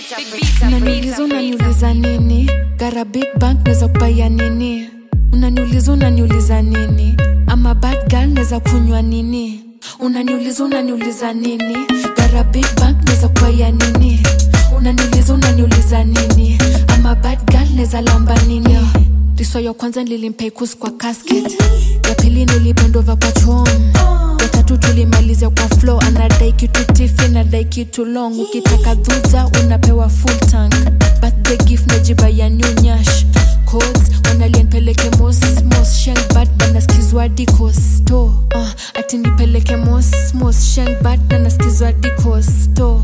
unaniuliza unaniuliza nini gara big bank naweza kupaya nini unaniuliza unaniuliza nini ama bad girl naweza kunywa nini unaniuliza unaniuliza nini gara big bank naweza kupaya nini unaniuliza unaniuliza nini ama bad girl naweza lamba nini riso ya kwanza nilimpeikus kwa casket ya pili nilipendova kwa chom ya tatu tulimalizia kwa flow anadai kitu tifi anadai kitu long ukitaka dhudha unapewa full tank birthday gift najiba ya new nyash codes wanalienpeleke mos mos sheng bad banaskizwa dikosto uh, ati nipeleke mos mos sheng bad banaskizwa dikosto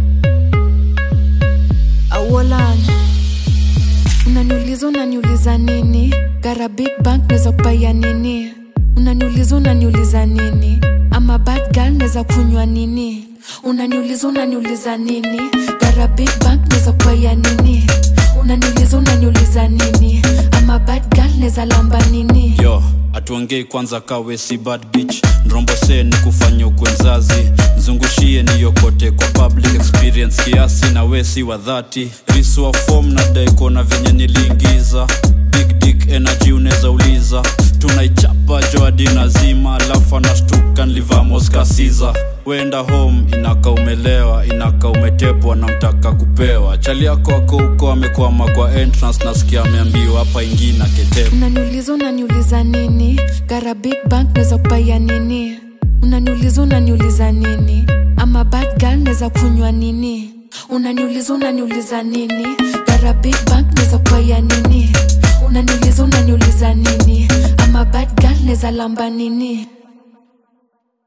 awolan unaniuliza unaniuliza nini gara big bank naweza kupaya nini unaniuliza unaniuliza nini ama bad girl naweza kunywa nini unaniuliza unaniuliza nini gara big bank naweza kupaya nini unaniuliza unaniuliza nini ama bad girl naweza lamba nini yo atuongei kwanza kawe si bad bitch nrombose ni kufanya ukwenzazi mzungushie niyokote kwa public experience kiasi na wesi wa dhati riswa fom na daikona venye niliingiza big dick energy unaweza uliza tunaichapa joadina zima alafu anashtuka nlivamoskasiza wenda home inaka umelewa inaka umetepwa na mtaka kupewa chali yako ako huko amekwama kwa entrance nasikia ameambiwa hapa ingina ketepa unaniuliza unaniuliza nini gara big bank naweza kupaya nini unaniuliza unaniuliza nini ama bad girl naweza kunywa nini unaniuliza unaniuliza nini gara big bank naweza kupaya nini unaniuliza unaniuliza nini ama bad girl naweza lamba nini